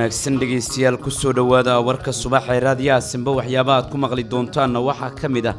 wanaagsan dhegaystayaal kusoo dhowaada warka subax ee raadiyaha simbe waxyaaba aad ku maqli doontaanna waxaa ka mid ah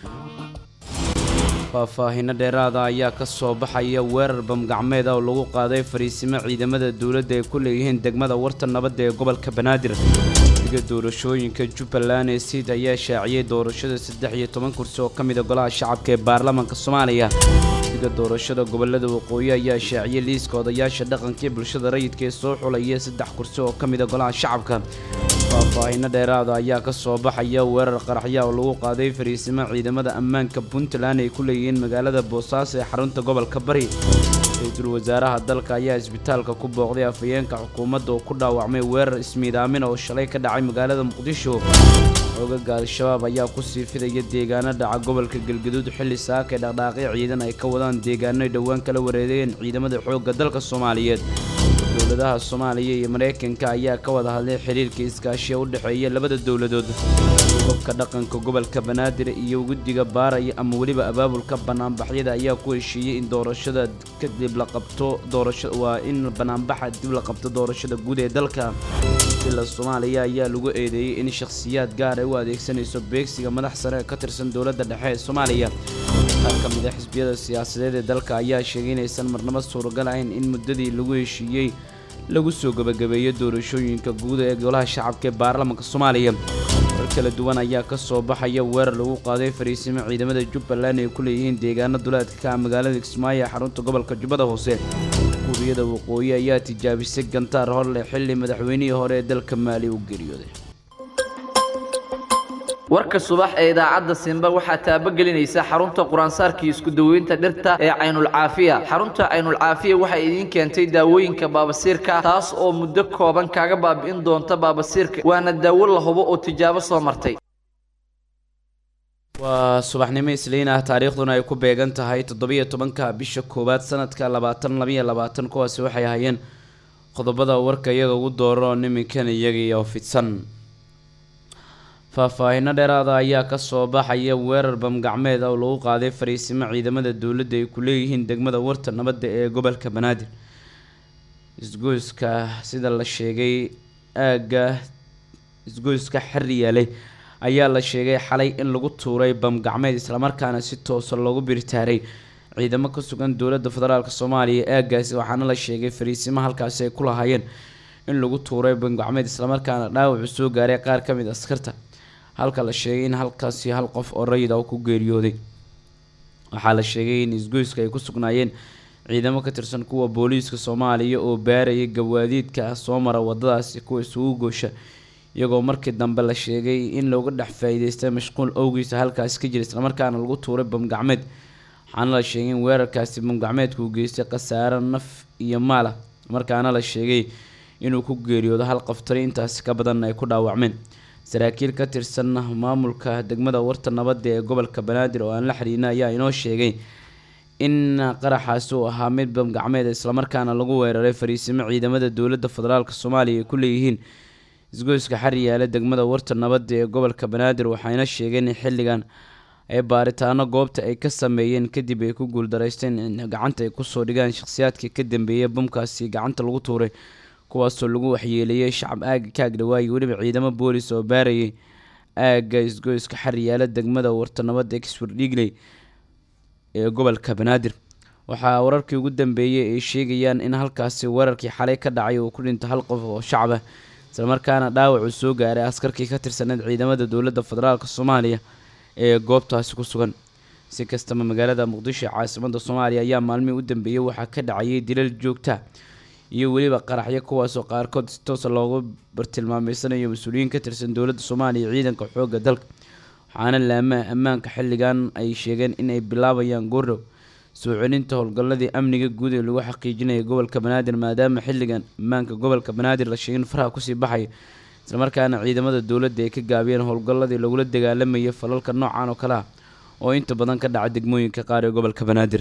faahfaahinno dheeraada ayaa ka soo baxaya weerar bamgacmeed ah oo lagu qaaday fariisimo ciidamada dowladda ay ku leeyihiin degmada warta nabadda ee gobolka banaadir guddiga doorashooyinka jubbaland ee siid ayaa shaaciyey doorashada saddex iyo toban kursi oo ka mid a golaha shacabka ee baarlamaanka soomaaliya guddiga doorashada gobolada waqooyi ayaa shaaciyey liiska odayaasha dhaqanka ee bulshada rayidka ee soo xulaya saddex kursi oo ka mid a golaha shacabka faahfaahinno dheeraada ayaa ka soo baxaya weerar qaraxya oo lagu qaaday fariisimo ciidamada ammaanka puntland ay ku leeyihiin magaalada boosaaso ee xarunta gobolka bari ra-iisul wasaaraha dalka ayaa isbitaalka ku booqday afhayeenka xukuumadda oo ku dhaawacmay weerar ismiidaamin oo shalay ka dhacay magaalada muqdisho xoogaga al-shabaab ayaa ku sii fidaya deegaano dhaca gobolka galgaduud xilli saaka ee dhaqdhaaqyo ciidan ay ka wadaan deegaano ay dhowaan kala wareegeen ciidamada xoogga dalka soomaaliyeed dowladaha soomaaliya iyo maraykanka ayaa ka wada hadlay xiriirka iskaashiya u dhexeeya labada dowladood gobka dhaqanka gobolka banaadir iyo guddiga baaraya ama weliba abaabulka banaanbaxyada ayaa ku heshiiyey in doorashada kadib la qabto doorasho waa in banaanbaxa dib la qabto doorashada guud ee dalka ila soomaaliya ayaa lagu eedeeyey in shakhsiyaad gaar ay u adeegsanayso beegsiga madax sare ka tirsan dowladda dhexe ee soomaaliya qaar ka mid a xisbiyada siyaasadeed ee dalka ayaa sheegay inaysan marnabo suuragal ahayn in muddadii lagu heshiiyey lagu soo gebagabeeyo doorashooyinka guud ee golaha shacabka ee baarlamaanka soomaaliya warar kala duwan ayaa ka soo baxaya weerar lagu qaaday fariisimo ciidamada jubbaland ay ku leeyihiin deegaano duleedka ka ah magaalada kismaayo ee xarunta gobolka jubbada hoose kuuriyada waqooyi ayaa tijaabisay gantaar horleh xilli madaxweynihii hore ee dalka maali u geeriyooday warka subax ee idaacadda simba waxaa taabagelinaysa xarunta quraansaarkii isku daweynta dhirta ee caynulcaafiya xarunta caynulcaafiya waxay idiin keentay daawooyinka baabasiirka taas oo muddo kooban kaaga baabi'in doonta baabasiirka waana daawo la hubo oo tijaabo soo martay waa subaxnimo isliin ah taariikhduna ay ku beegan tahay toddobiyo tobanka bisha koowaad sanadka labaatan labayo labaatan kuwaasi waxay ahaayeen qodobada warka iyaga ugu dooro niminkan iyaga iyo fidsan faahfaahinno dheeraada ayaa ka soo baxaya weerar bamgacmeed oo lagu qaaday fariisimo ciidamada dowladda ay ku leeyihiin degmada warta nabadda ee gobolka banaadir isgoyska sida la sheegay aagga isgoyska xeriyaaley ayaa la sheegay xalay in lagu tuuray bamgacmeed islamarkaana si toosa loogu biritaaray ciidamo ka sugan dowladda federaalk soomaaliya aaggaasi waxaana la sheegay fariisimo halkaasi ay ku lahaayeen in lagu tuuray bamgacmeed islamarkaana dhaawacu soo gaaray qaar ka mid askarta halka la sheegay in halkaasi hal qof oo rayid ah ku geeriyooday waxaa la sheegay in isgoyska ay ku sugnaayeen ciidamo ka tirsan kuwa booliiska soomaaliya oo baarayay gawaadiidka ah soo mara wadadaasi kuwa isugu goosha iyagoo markii dambe la sheegay in looga dhex faa-iideystay mashquul owgiisa halkaasi ka jira islamarkaana lagu tuuray bamgacmeed waxaana la sheegay in weerarkaasi bamgacmeedka uu geystay khasaaro naf iyo maal ah markaana la sheegay inuu ku geeriyoodo hal qaftari intaasi ka badanna ay ku dhaawacmeen saraakiil ka tirsan maamulka degmada warta nabadda ee gobolka banaadir oo aan la xiriirna ayaa inoo sheegay in qaraxaasi uu ahaa mid bamgacmeed islamarkaana lagu weeraray fariisimo ciidamada dowladda federaalk soomaaliya ay ku leeyihiin isgoyska xariyaale degmada warta nabadda ee gobolka banaadir waxayna sheegeen in xilligan ay baaritaano goobta ay ka sameeyeen kadib ay ku guuldaraysteen in gacanta ay kusoo dhigaan shakhsiyaadkii ka dambeeyay bamkaasi gacanta lagu tuuray kuwaasoo lagu waxyeeleeyay shacab aagga ka agdhawaaye weliba ciidamo boolis oo baarayay aagga isgoyska xariyaala degmada warta nabadda exford dhigley ee gobolka banaadir waxaa wararkii ugu dambeeyey ay sheegayaan in halkaasi weerarkii xalay ka dhacay uu ku dhinto hal qof oo shacab ah islamarkaana dhaawacu soo gaaray askarkii ka tirsaneed ciidamada dowladda federaalk soomaaliya ee goobtaasi ku sugan si kastaba magaalada muqdisho caasimada soomaaliya ayaa maalmihii u dambeeyey waxaa ka dhacayay dilal joogta iyo weliba qaraxyo kuwaasoo qaarkood si toosa loogu bartilmaameysanayo mas-uuliyiin ka tirsan dowladda soomaaliya ciidanka xoogga dalka waxaana laamaha ammaanka xilligan ay sheegeen in ay bilaabayaan goordhow soo celinta howlgalladii amniga guud ee lagu xaqiijinaya gobolka banaadir maadaama xilligan ammaanka gobolka banaadir la sheegin faraha kusii baxaya islamarkaana ciidamada dowladda ay ka gaabiyeen howlgalladii lagula dagaalamayay falalka noocan oo kale ah oo inta badan ka dhaca degmooyinka qaar ee gobolka banaadir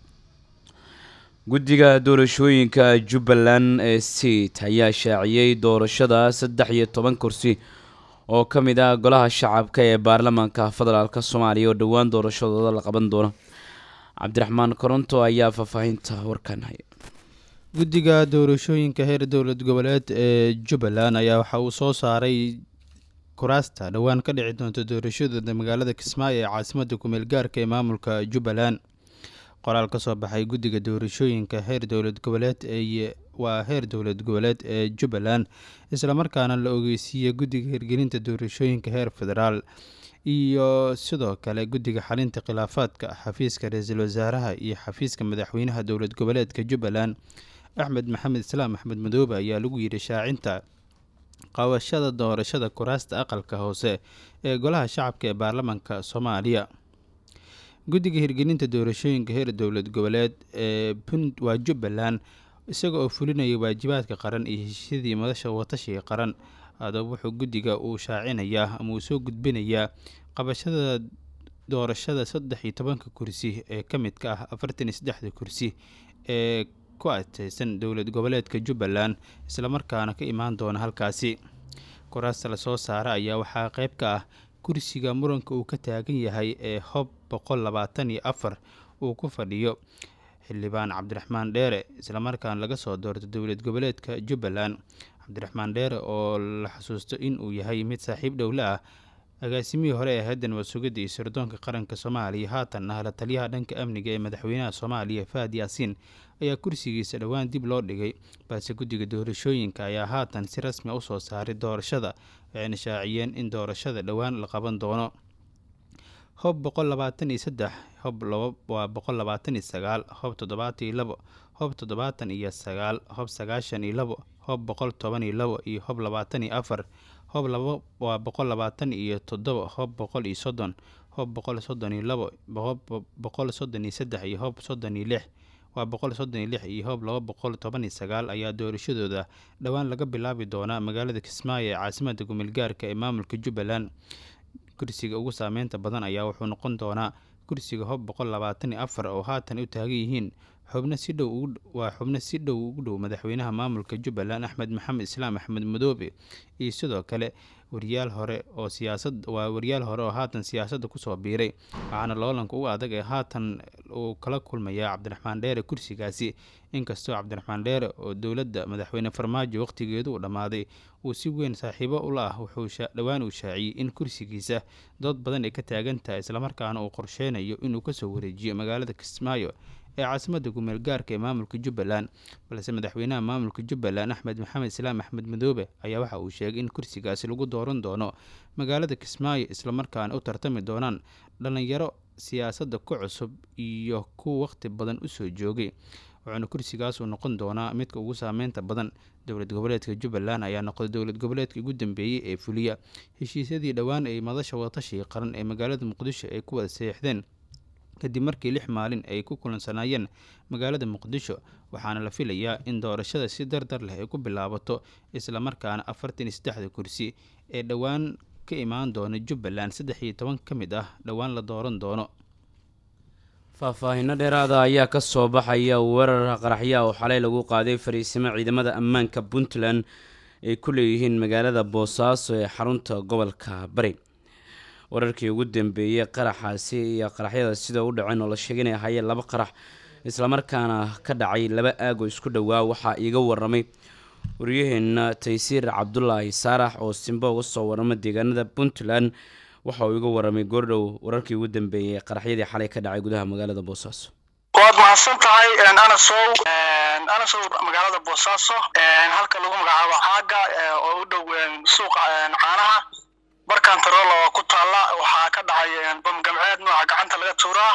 guddiga doorashooyinka jubbaland ee siit ayaa shaaciyey doorashada saddex iyo toban kursi oo ka mid ah golaha shacabka ee baarlamaanka federaalk soomaaliya oo dhowaan doorashadooda la qaban doono cabdiraxmaan koronto ayaa faahfaahinta warkan haya guddiga doorashooyinka heer dowlad goboleed ee jubbaland ayaa waxa uu soo saaray kuraasta dhowaan ka dhici doonta doorashadooda magaalada kismaayo ee caasimadda kumeel gaarka ee maamulka jubbaland qoraal ka soo baxay guddiga doorashooyinka heer dowlad goboleed ee waa heer dowlad goboleed ee jubbaland islamarkaana la ogeysiiyey guddiga hirgelinta doorashooyinka heer federaal iyo sidoo kale guddiga xalinta khilaafaadka xafiiska ra-iisul wasaaraha iyo xafiiska madaxweynaha dowlad goboleedka jubbaland axmed maxamed islaam axmed madoobe ayaa lagu yidhi shaacinta qabashada doorashada kuraasta aqalka hoose ee golaha shacabka ee baarlamaanka soomaaliya guddiga hirgelinta doorashooyinka heer dowlad goboleed ee waa jubbaland isaga oo fulinaya waajibaadka qaran iyo heshiisyadii madasha watashiga qaran haddaba wuxuu guddiga uu shaacinayaa ama uu soo gudbinayaa qabashada doorashada saddex iyo tobanka kursi ee ka midka ah afartan iyo saddexda kursi ee ku adeysan dowlad goboleedka jubbaland islamarkaana ka imaan doona halkaasi kuraasta lasoo saara ayaa waxaa qeyb ka ah kursiga muranka uu ka taagan yahay ee hob boqol labaatan iyo afar uu ku fadhiyo xildhibaan cabdiraxmaan dheere islamarkaana laga soo doorto dowlad goboleedka jubbaland cabdiraxmaan dheere oo la xasuusto in uu yahay mid saaxiib dhowle ah agaasimihii hore ee hayaddan wadsugidda iyo sirdoonka qaranka soomaaliya haatan ah la taliyaha dhanka amniga ee madaxweynaha soomaaliya fahad yaasiin ayaa kursigiisa dhowaan dib loo dhigay balse guddiga doorashooyinka ayaa haatan si rasmi usoo saaray doorashada waxayna shaaciyeen in doorashada dhowaan la qaban doono hob boqol labaatan iyo saddex hob laba waa boqol labaatan iyo sagaal hob toddobaatan iyo labo hob toddobaatan iyo sagaal hob sagaashan iyo labo hob boqol toban iyo labo iyo hob labaatan iyo afar hob laba waa boqol labaatan iyo toddoba hob boqol iyo soddon hob boqol soddon iyo labo hob boqol soddon iyo saddex iyo hob soddon iyo lix waa boqol soddon iyo lix iyo hob laba boqol toban iyo sagaal ayaa doorashadooda dhowaan laga bilaabi doonaa magaalada kismaayo ee caasimadda gumilgaarka ee maamulka jubbaland kursiga ugu saameynta badan ayaa wuxuu noqon doonaa kursiga hob boqol labaatan iyo afar oo haatan u taagan yihiin xubno si dhow waa xubno si dhow ugu dhow madaxweynaha maamulka jubbaland axmed maxamed islaam axmed madoobe iyo sidoo kale wariyaal hore oo siyaasad waa wariyaal hore oo haatan siyaasadda kusoo biiray waxaana loolanka uga adag ee haatan uu kala kulmayaa cabdiraxmaan dheere kursigaasi inkastoo cabdiraxmaan dheere oo dowladda madaxweyne farmaajo waqtigeedu uu dhammaaday uu si weyn saaxiibo ula ah wuxuu dhowaan uu shaaciyey in kursigiisa dood badan ay ka taagan tahay islamarkaana uu qorsheynayo inuu kasoo wareejiyo magaalada kismaayo ee caasimadda gumeel gaarka ee maamulka jubbaland balse madaxweynaha maamulka jubbaland axmed maxamed islaam axmed madoobe ayaa waxa uu sheegay in kursigaasi lagu dooran doono magaalada kismaayo islamarkaana u tartami doonaan dhallinyaro siyaasadda ku cusub iyo kuwa waqti badan usoo joogay wuxuuna kursigaas uu noqon doonaa midka ugu saameynta badan dowlad goboleedka jubbaland ayaa noqday dowlad goboleedka ugu dambeeyey ee fuliya heshiisyadii dhowaan ay madasha wadatashiga qaran ee magaalada muqdisho ay ku wada seexdeen kadib markii lix maalin ay ku kulansanaayeen magaalada muqdisho waxaana la filayaa in doorashada si dardar leh ay ku bilaabato islamarkaana afartan iyo saddexda kursi ee dhowaan ka imaan doona jubbaland saddex iyo toban ka mid ah dhowaan la dooran doono faahfaahinno dheeraada ayaa ka soo baxaya weerar qaraxyaa oo xalay lagu qaaday fariisimo ciidamada ammaanka puntland ay ku leeyihiin magaalada boosaaso ee xarunta gobolka bari wararkii ugu dambeeyey qaraxaasi iyo qaraxyada sida u dhaceen oo la sheegay inay ahaayeen laba qarax islamarkaana ka dhacay laba aag oo isku dhowaa waxaa iiga waramay waryaheena taysiir cabdulaahi saarax oo simbo uga soo warama deegaanada puntland waxa uu iga waramay goordhow wararkii ugu dambeeyey qaraxyadii xalay ka dhacay gudaha magaalada boosaaso waad mahadsan tahay anasow anasow magaalada boosaaso halka lagu magacaabo xaaga oo u dhow suuqa caanaha barkantarola oo ku taalla waxaa ka dhacay bam gamceed nooca gacanta laga tuuraa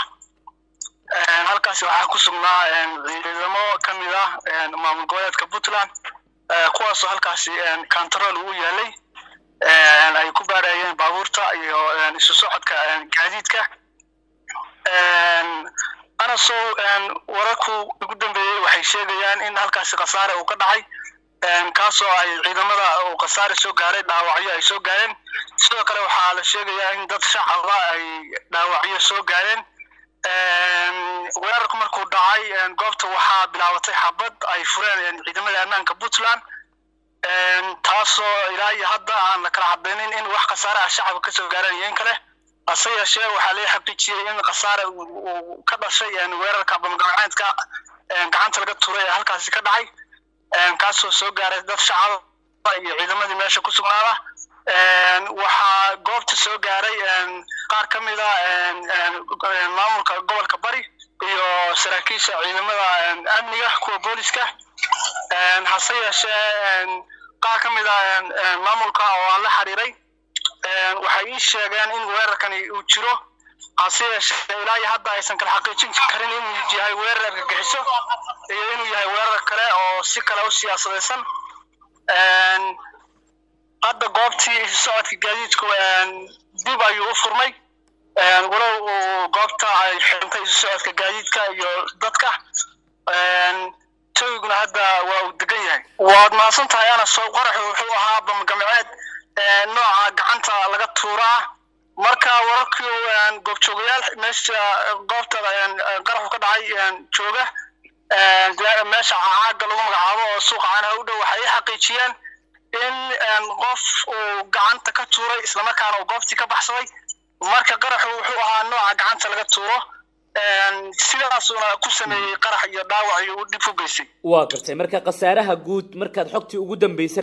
halkaasi waxaa ku sugnaa ciidamo ka mid ah maamul goboleedka puntland kuwaasoo halkaasi kantarool ugu yaalay ay ku baarayeen baabuurta iyo isu socodka gaadiidka anasow wararku ugu dambeeyey waxay sheegayaan in halkaasi khasaare uu ka dhacay kaasoo ay ciidamada uu khasaare soo gaaray dhaawacyo ay soo gaareen sidoo kale waxaa la sheegayaa in dad shacaba ay dhaawacyo soo gaareen weerarku markuu dhacay goobta waxaa bilaabatay xabad ay fureen ciidamada ammaanka puntland taasoo ilaa iyo hadda aan la kala cadaynin in wax khasaare ah shacabka kasoo gaareen iyo in kale hase yeeshee waxaa laga xaqiijiyey in khasaare uu ka dhashay weerarka bamgamaceedka gacanta laga tuuray ee halkaasi ka dhacay kaasoo soo gaaray dad shacaba iyo ciidamadii meesha ku sugnaada waxaa goobta soo gaaray qaar ka mid a maamulka gobolka bari iyo saraakiisha ciidamada amniga kuwa booliska hase yeeshee qaar ka mid a maamulka oo aan la xiriiray waxay ii sheegeen in weerarkani uu jiro hase yeeshee ilaa iyo hadda aysan kala xaqiijin karin inuu yahay weerar argagixiso iyo inuu yahay weerar kale oo si kale u siyaasadaysan hadda goobtii socodka gaadiidku dib ayuu u furmay walow uu goobta ay xirantay isu socodka gaadiidka iyo dadka towiguna hadda waa uu degan yahay waad mahadsan tahay anasow qaraxu wuxuu ahaa bamgamaceed nooca gacanta laga tuuraa marka wararkii goobjoogayaal meesha goobta qaraxu ka dhacay jooga meesha caaga lagu magacaabo oo suuqa caanaha u dhow waxay i xaqiijiyeen in qof uu gacanta ka tuuray islamarkaana uu goobtii ka baxsaday marka qaraxu wuxuu ahaa nooca gacanta laga tuuro sidaasuna ku sameeyey qarax iyo dhaawac iyo uu dhib u geystay waa gartay marka khasaaraha guud markaad xogtii ugu dambeysay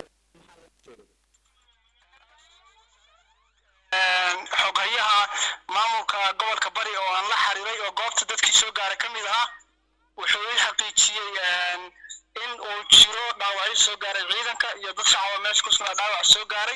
xoghayaha maamulka gobolka bari oo aan la xiriiray oo goobta dadkii soo gaaray ka mid ahaa wuxuu ii xaqiijiyey in uu jiro dhaawacyo soo gaaray ciidanka iyo dad shacaba meesha ku sugnaa dhaawac soo gaaray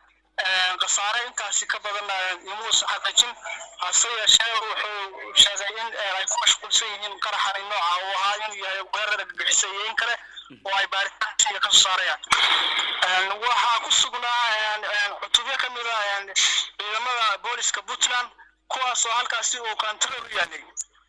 khasaare intaasi ka badan imuusan xaqiijin hase yeeshee wuxuu sheegay in ay ku mashquulsan yihiin qaraxani nooca uu ahaa inuu yahay weerar argagixisa iyo in kale oo ay baaritaankiiga ka soo saarayaan waxaa ku sugnaa cutubyo ka mid a ciidamada booliska puntland kuwaas oo halkaasi uu kantaroor u yaalay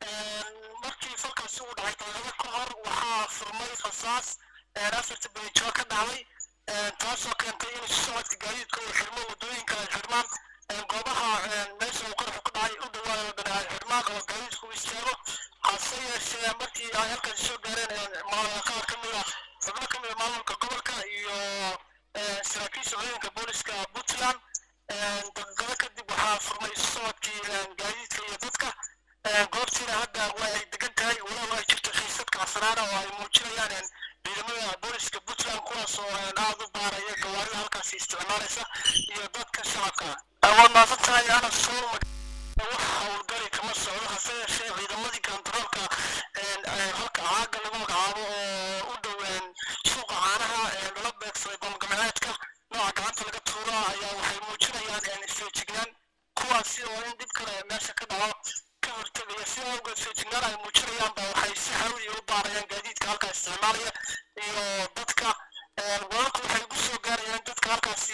markii falkaasi uu dhacay daqiiqado ka hor waxaa furmay rasaas afarta benijo ka dhacday taasoo keentay in socodka gaadiidka uu xirmo wadooyinka ay xirmaan goobaha meesha uu qaraxu ka dhacay u dhawaada wadana ay xirmaan oo gaadiidku u istaago hase yeeshee markii ay halkaasi soo gaareen qaar ka mid a xubno ka mid a maamulka gobolka iyo saraakiisha ciidanka booliska puntland daqiiqado kadib waxaa furmay socodkii gaadiidka iyo dadka goobtiina hadda waa ay degan tahay walow ay jirto xiisad kacsanaana oo ay muujinayaan ciidamada booliska puntland kuwaas oo aada u baaraya gawaarida halkaasi isticmaalaysa iyo dadka shacabka waad mahadsan tahay ana soo wax howlgali kama socdo hase yeeshee ciidamadii kantaroolka halka caaga lagu magacaabo oo u dhow suuqa caanaha lala beegsaday bamgamaceedka nooca gacanta laga tuuro ayaa waxay muujinayaan isfeejignaan kuwaasi oo in dhib kale meesha ka dhaco ka hortegaya si awgeed feejignaan ay muujinayaan ba waxay si hawli u baarayaan gaadiidka halkaas isticmaalaya iyo dadka wararku waxay ugu soo gaarayaan dadka halkaasi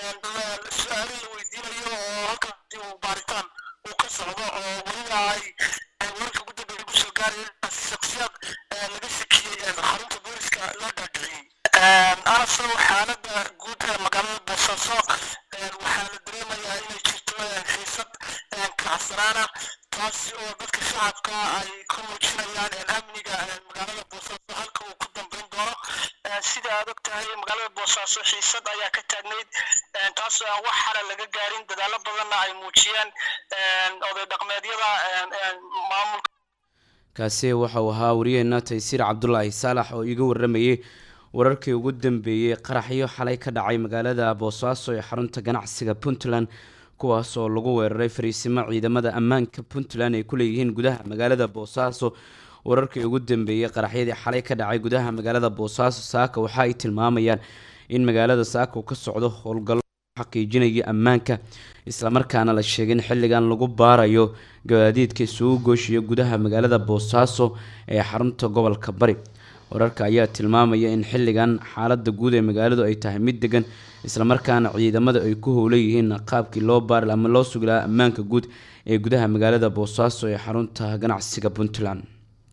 su-aalo la weydiinayo oo halkaasi uu baaritaan uu ka socdo oo weliba ay wararka ugu dambeeya ugu soo gaarayaan shaksiyaad laga shakiyey xarunta booliska loo dhaadhiciyey anasow xaaladda guud ee magaalada boosaaso waxaa la dareemayaa inay jirto xiisad kacsanaana taasi oo dadka shacabka ay ku muujinayaan amniga magaalada boosaaso halka uu ku dambeyn doono sida aad og tahay magaalada boosaaso xiisad ayaa ka taagnayd taasoo aan wax xala laga gaarin dadaalo badanna ay muujiyeen oday dhaqmeedyada maamulka kaasi waxauu ahaa wariyaheena taysiir cabdulaahi saalax oo iiga waramayay wararkii ugu dambeeyey qaraxyo xalay ka dhacay magaalada boosaaso ee xarunta ganacsiga puntland kuwaas oo lagu weeraray fariisimo ciidamada ammaanka puntland ay ku leeyihiin gudaha magaalada boosaaso wararkii ugu dambeeyey qaraxyadii xalay ka dhacay gudaha magaalada boosaaso saaka waxa ay tilmaamayaan in magaalada saaka uu ka socdo howlgallo xaqiijinaya ammaanka islamarkaana la sheegay in xilligan lagu baarayo gawaadiidka isugu gooshiya gudaha magaalada boosaaso ee xarunta gobolka bari wararka ayaa tilmaamaya in xilligan xaalada guud ee magaaladu ay tahay mid degan islamarkaana ciidamada ay ku howlan yihiin qaabkii loo baari ama loo sugi lahaa ammaanka guud ee gudaha magaalada boosaaso ee xarunta ganacsiga puntland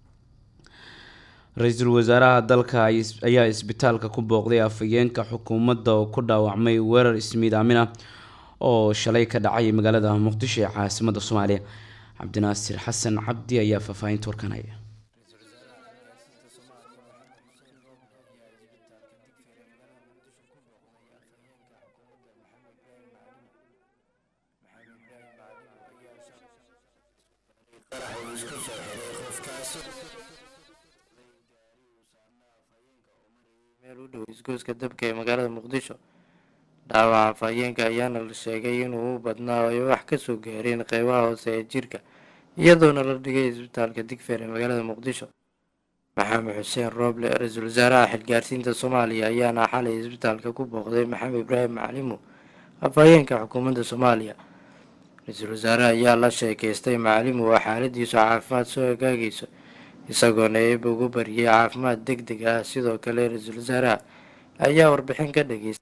ra-iisul wasaaraha dalka ayaa isbitaalka ku booqday afhayeenka xukuumadda oo ku dhaawacmay weerar ismiidaamin ah oo shalay ka dhacay magaalada muqdisho ee caasimada soomaaliya cabdinaasir xasan cabdi ayaa faahfaahinta warkanaya meel u dhow isgoyska dabka ee magaalada muqdisho dhaawaca afhayeenka ayaana la sheegay inuu u badnaa ay wax kasoo gaareen qeybaha hoose ee jirka iyadoona la dhigay isbitaalka digfeer ee magaalada muqdisho maxamed xuseen rooble ra-iisul wasaaraha xilgaarsiinta soomaaliya ayaana xalay isbitaalka ku booqday maxamed ibraahim macalimo afhayeenka xukuumadda soomaaliya ra-iisul wasaare ayaa la sheekeystay macalimo oo xaaladiisu caafimaad soo hagaagayso isagoona eeba ugu bariyay caafimaad deg deg ah sidoo kale ra-iisul wasaaraha ayaa warbixin ka dhageystay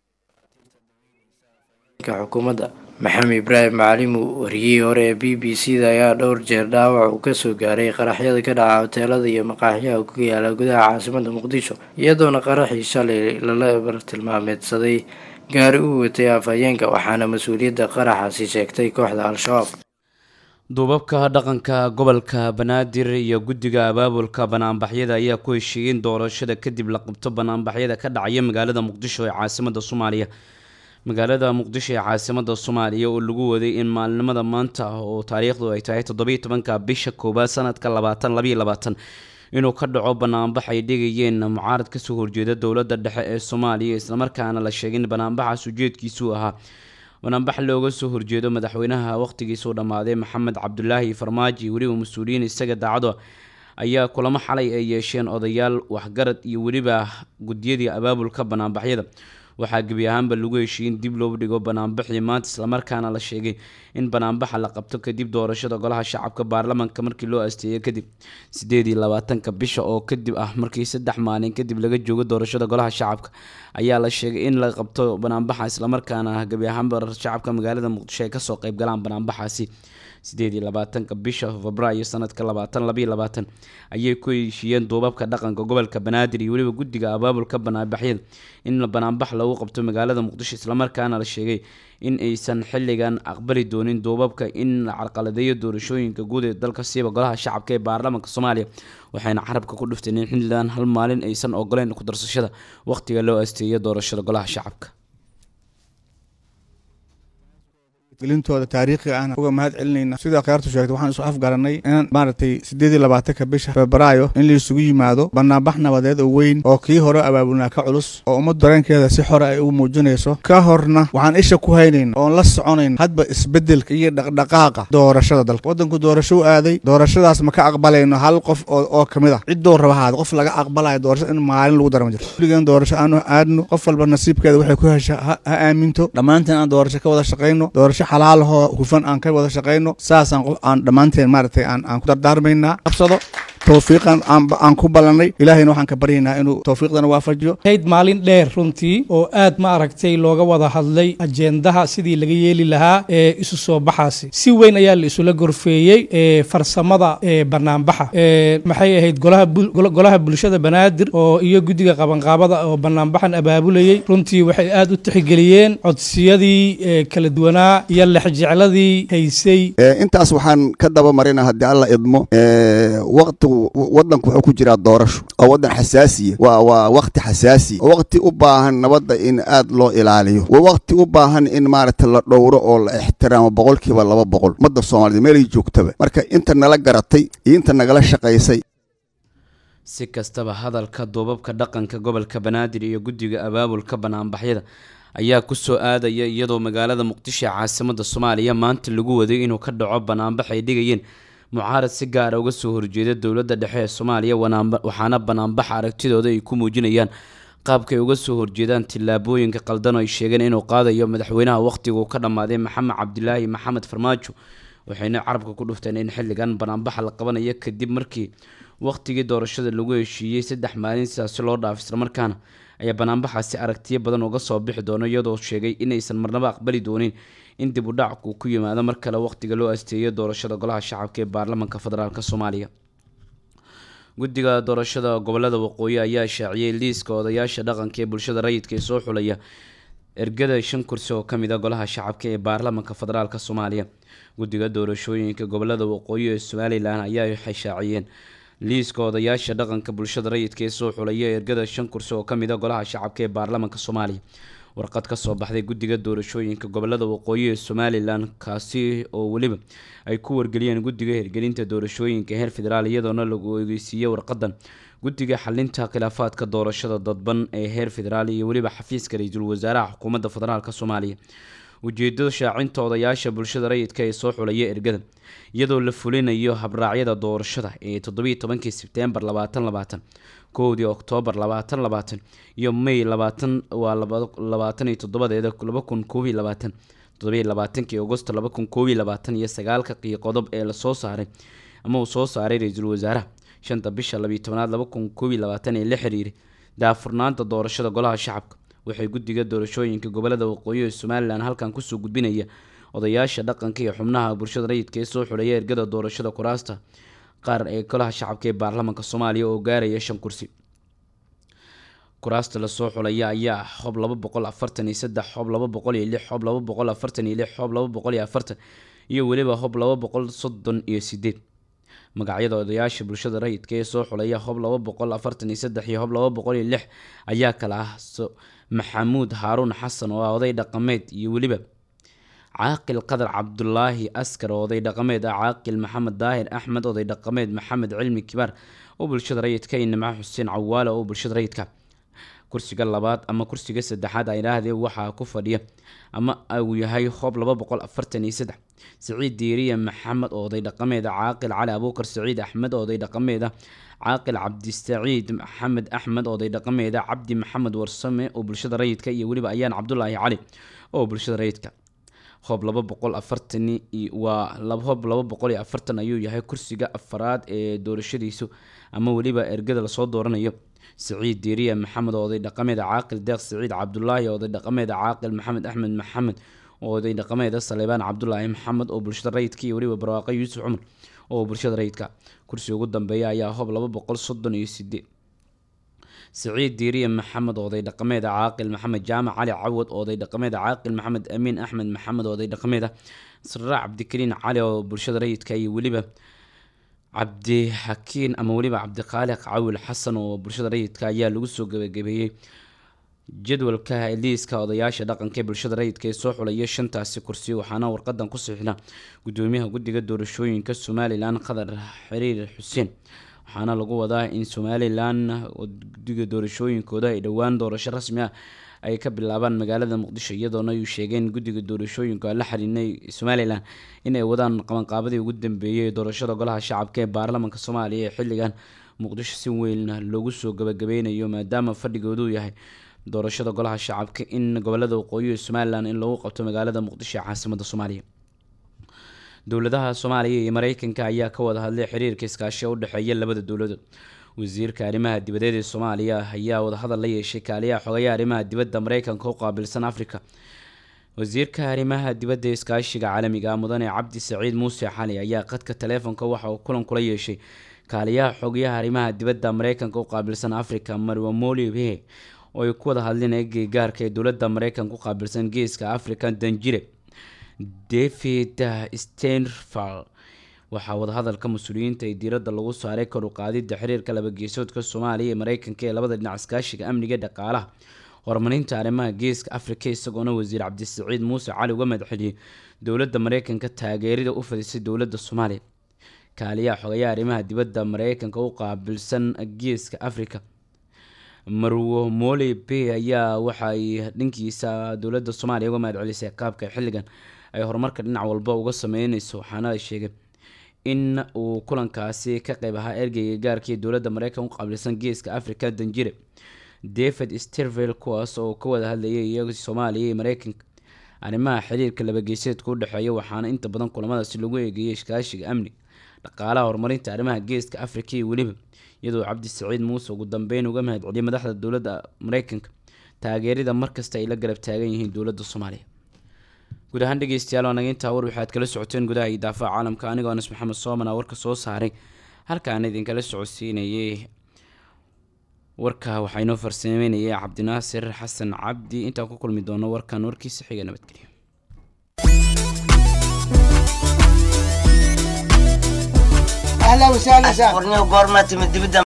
xukuumadda maxamed ibraahim macalimo wariyihii hore ee b b c da ayaa dhowr jeer dhaawac uu kasoo gaaray qaraxyada ka dhaca hoteelada iyo maqaaxyaha ku yaala gudaha caasimada muqdisho iyadoona qaraxii shalay lala bartilmaameedsaday gaari uu watay afhayeenka waxaana mas-uuliyadda qaraxaasi sheegtay kooxda al-shabaab duubabka dhaqanka gobolka banaadir iyo guddiga abaabulka banaanbaxyada ayaa ku heshiiyeen doorashada kadib la qabto banaanbaxyada ka dhacaya magaalada muqdisho ee caasimada soomaaliya magaalada muqdisho ee caasimada soomaaliya oo lagu waday in maalinimada maanta oo taariikhdu ay tahay toddobiyo tobanka bisha koowaad sanadka labaatan labayo labaatan inuu ka dhaco banaanbax ay dhigayeen mucaarad kasoo horjeeda dowladda dhexe ee soomaaliya islamarkaana la sheegay in banaanbaxaas ujeedkiisuu ahaa banaanbax looga soo horjeedo madaxweynaha wakhtigiisuu dhammaaday maxamed cabdulaahi farmaajo iyo weliba mas-uuliyiin isaga daacado ayaa kulamo xalay ay yeesheen odayaal waxgarad iyo weliba guddiyadii abaabulka banaanbaxyada waxaa gebi ahaanba lagu heshiiyey in dib loo dhigo banaanbaxii maanta islamarkaana la sheegay in banaanbaxa la qabto kadib doorashada golaha shacabka baarlamanka markii loo asteeyay kadib sideed iyo labaatanka bisha oo kadib ah markii saddex maalin kadib laga joogo doorashada golaha shacabka ayaa la sheegay in la qabto banaanbaxa islamarkaana gebi ahaanba shacabka magaalada muqdisho ay kasoo qeyb galaan banaanbaxaasi sideed iyo labaatanka bisha febraayo sanadka labaatan labayo labaatan ayay ku heshiiyeen duubabka dhaqanka gobolka banaadir iyo weliba guddiga abaabulka banaanbaxyada in banaanbax lagu qabto magaalada muqdisho islamarkaana la sheegay in aysan xilligan aqbali doonin duubabka in la carqaladeeyo doorashooyinka guud ee dalka siiba golaha shacabka ee baarlamaanka soomaaliya waxayna carabka ku dhufteen in xilligan hal maalin aysan ogoleyn ku darsashada wakhtiga loo asteeyo doorashada golaha shacabka gelintooda taariikhiga ahna uga mahad celinayna sida khiyaartu sheegtay waxaan isu afgaranay in maaragtay siddeed iyo labaatanka bisha febraayo in laisugu yimaado banaanbax nabadeed oo weyn oo kii hore abaabulnaa ka culus oo ummad dareenkeeda si xore ay ugu muujinayso ka horna waxaan isha ku haynayna oon la soconayna hadba isbeddelka iyo dhaqdhaqaaqa doorashada dalka waddanku doorasho u aaday doorashadaas ma ka aqbalayno hal qof oo ka mid ah ciddoo raba haada qof laga aqbalayo doorashada in maalin lagu darama jirto kulligeen doorasho aanu aadno qof walba nasiibkeeda waxay ku hesha ha aaminto dhammaanteen aan doorasho ka wada shaqayno doorasho xalaalahoo hufan aan ka wada shaqayno saasaan qof aan dhammaanteen maaragtay aan aan ku dardaarmaynaa qabsado towfiiqan aan ku ballanay ilaahayna waxaan ka baryaynaa inuu towfiiqdana waafajiyo hayd maalin dheer runtii oo aad ma aragtay looga wada hadlay ajendaha sidii laga yeeli lahaa ee isu soo baxaasi si weyn ayaa la isula gorfeeyey ee farsamada ee banaanbaxa ee maxay ahayd golaha golaha bulshada banaadir oo iyo guddiga qabanqaabada oo banaanbaxan abaabulayey runtii waxay aad u tixgeliyeen codsiyadii kala duwanaa iyo lexjecladii haysay intaas waxaan ka daba marina haddii alla idmo waqtigu wadanku wuxuu ku jiraa doorasho oo wadan xasaasiya waa waa waqti xasaasiya oo waqti u baahan nabadda in aad loo ilaaliyo waa waqti u baahan in maaragta la dhowro oo la ixtiraamo boqolkiiba laba boqol ummadda soomaaliyed meelay joogtaba marka inta nala garatay iyo inta nagala shaqaysay si kastaba hadalka duubabka dhaqanka gobolka banaadir iyo guddiga abaabulka banaanbaxyada ayaa kusoo aadaya iyadoo magaalada muqdisho ee caasimada soomaaliya maanta lagu waday inuu ka dhaco banaanbax ay dhigayeen mucaarad si gaara uga soo horjeeda dowladda dhexe ee soomaaliya waxaana banaanbax aragtidooda ay ku muujinayaan qaabkay uga soo horjeedaan tillaabooyinka qaldan oo ay sheegeen inuu qaadayo madaxweynaha wakhtigu ka dhammaaday maxamed cabdilaahi maxamed farmaajo waxayna carabka ku dhufteen in xilligan banaanbaxa la qabanayo kadib markii wakhtigii doorashada lagu heshiiyey saddex maalin sidaasi loo dhaaf islamarkaana ayaa banaanbaxaasi aragtiyo badan uga soo bixi doono iyadoo sheegay inaysan marnaba aqbali doonin in dib u dhacku ku yimaado mar kale wakhtiga loo asteeyo doorashada golaha shacabka ee baarlamaanka federaalk soomaaliya guddiga doorashada gobolada waqooyi ayaa shaaciyey liiska odayaasha dhaqanka ee bulshada rayidka ee soo xulaya ergada shan kursi oo kamid a golaha shacabka ee baarlamaanka federaalk soomaaliya guddiga doorashooyinka gobolada waqooyi ee somalilan ayaa waxay shaaciyeen liiska odayaasha dhaqanka bulshada rayidka ee soo xulaya ergada shan kursi oo kamid a golaha shacabka ee baarlamaanka soomaaliya warqad kasoo baxday guddiga doorashooyinka gobolada waqooyi ee somalilan kaasi oo weliba ay ku wargeliyeen guddiga hirgelinta doorashooyinka heer federaal iyadoona lagu ogeysiiyey warqadan guddiga xalinta khilaafaadka doorashada dadban ee heer federaal iyo weliba xafiiska ra-iisul wasaaraha xukuumadda federaalk soomaaliya ujeedada shaacinta odayaasha bulshada rayidka ee soo xulaya ergada iyadoo la fulinayo habraacyada doorashada ee toddobiiyo tobankii sebtembar labaatan labaatan kowdii oktoobar labaatan labaatan iyo may labaatan waa labaatan iyo toddobadeeda laba kun koob iyo labaatan toddobiyo labaatankii agosto laba kun koob iyo labaatan iyo sagaalka qiyo qodob ee lasoo saaray ama uu soo saaray ra-iisul wasaaraha shanta bisha labiiyo tobanaad laba kun koob iyo labaatan ee la xiriiray daafurnaanta doorashada golaha shacabka waxay guddiga doorashooyinka gobolada waqooyi ee somalilan halkan kusoo gudbinaya odayaasha dhaqanka iyo xubnaha bulshada rayidka ee soo xulaya ergada doorashada kuraasta qaar ee golaha shacabka ee baarlamaanka soomaaliya oo gaaraya shan kursi kuraasta lasoo xulaya ayaa xob laba boqol afartan iyo saddex xob laba boqol iyo lix xob laba boqol afartan iyo lix xob laba boqol iyo afartan iyo weliba xob laba boqol soddon iyo sideed magacyada odayaasha bulshada rayidka ee soo xulaya hob laba boqol afartan iyo saddex iyo hob laba boqol iyo lix ayaa kala ah maxamuud haaruun xasan oo ah oday dhaqameed iyo weliba caaqil qadar cabdulaahi askar oo oday dhaqameed ah caaqil maxamed daahir axmed oday dhaqameed maxamed cilmi kibaar oo bulshada rayidka iyo nimco xuseen cawaale oo bulshada rayidka kursiga labaad ama kursiga saddexaad ay idhaahdee waxaa ku fadhiya ama uu yahay hoob laba boqol afartan iyo saddex siciid diiriya maxamed oo oday dhaqameed ah caaqil cali abuukar siciid axmed oo oday dhaqameed ah caaqil cabdisaciid maxamed axmed oday dhaqameed ah cabdi maxamed warsame oo bulshada rayidka iyo weliba ayaan cabdulaahi cali oo bulshada rayidka hoob laba boqol afartan waa hoob laba boqol iyo afartan ayuu yahay kursiga afaraad ee doorashadiisu ama weliba ergada lasoo dooranayo siciid diiriya maxamed oo oday dhaqameed caaqil deeq siciid cabdulaahi oday dhaqameed caaqil maxamed axmed maxamed oo oday dhaqameed saleebaan cabdulaahi maxamed oo bulshada rayidka iyo weliba barwaaqo yuusuf cumar oo bulshada rayidka kursiga ugu dambeeya ayaa hoob laba boqol soddon iyo sideed siciid diiriya maxamed oday dhaqameed caaqil maxamed jaamac cali cawad oday dhaqameed caaqil maxamed amiin axmed maxamed oday dhaqameed siraac cabdikariin cali oo bulshada rayidka iyo weliba cabdixakiin ama weliba cabdiqaaliq cawil xasan oo bulshada rayidka ayaa lagu soo gabagabeeyey jadwalka liiska odayaasha dhaqanka ee bulshada rayidka ee soo xulaya shantaasi kursi waxaana warqadan ku sixna gudoomiyaha guddiga doorashooyinka somalilan qadar xiriir xuseen waxaana lagu wadaa in somalilan guddiga doorashooyinkooda ay dhowaan doorasho rasmi ah ay ka bilaabaan magaalada muqdisho iyadoona ay sheegeen guddiga doorashooyinka la xiriinay somalilan inay wadaan qabanqaabadii ugu dambeeyay doorashada golaha shacabka ee baarlamaanka soomaaliya ee xilligan muqdisho si weyn loogu soo gabagabeynayo maadaama fadhigoodu yahay doorashada golaha shacabka in gobolada waqooyi ee somalilan in lagu qabto magaalada muqdisho ee caasimada soomaaliya dowladaha soomaaliya iyo mareykanka ayaa ka wada hadlay xiriirka iskaashiga u dhexeeya labada dowladood wasiirka arrimaha dibadeed ee soomaaliya ayaa wadahadal la yeeshay kaaliyaha xogayaha arrimaha dibadda mareykanka u qaabilsan africa wasiirka arrimaha dibadda ee iskaashiga caalamiga ah mudane cabdi saciid muuse xali ayaa qadka taleefonka waxa uu kulan kula yeeshay kaaliyaha xogayaha arrimaha dibadda mareykanka u qaabilsan africa marwamoli he oo ay ku wada hadleen eegeygaarka ee dowladda mareykanka u qaabilsan geeska africa danjire david stenfal waxaa wadahadalka mas-uuliyiinta ee diiradda lagu saaray kor u qaadidda xiriirka labageesoodka soomaaliya ee mareykanka ee labada dhinac iskaashiga amniga dhaqaalaha horumarinta arrimaha geeska afrika isagoona wasiir cabdisaciid muuse cali uga madaxeliyey dowladda mareykanka taageerida u fadisay dowladda soomaaliya kaaliyaha xogayaha arrimaha dibadda mareykanka u qaabilsan geeska africa marwo mole bay ayaa waxaay dhankiisa dowladda soomaaliya uga mahadcelisay qaabka xilligan ay horumarka dhinac walba uga sameyneyso waxaana ay sheegay in uu kulankaasi ka qeyb ahaa ergeyga gaarkii dowladda mareykan u qaabilsan geeska africa danjire david stervel kuwaas oo ka wada hadlayay iyaga soomaaliya iyo mareykanka arrimaha xiriirka labageeseedka u dhexeeya waxaana inta badan kulamadaasi lagu eegeeyay iskaashiga amniga dhaqaalaha horumarinta arrimaha geeska africa iyo weliba iyadoo cabdi saciid muuse ugu dambeyn uga mahadceliyay madaxda dowladda mareykanka taageerida markasta ay la garab taagan yihiin dowladda soomaaliya guud ahaan dhegeystayaal waa naga intaa war waxaad kala socoteen gudaha iyo daafaha caalamka anigoo anas maxamed sooman aa warka soo saaray halkaan idinkala socodsiinayay warka waxaa inoo farsameynayay cabdinaasir xasan cabdi intaan ku kulmi doono warkan warkiisa xiga nabadgelyo اهلا وسهلا سهلا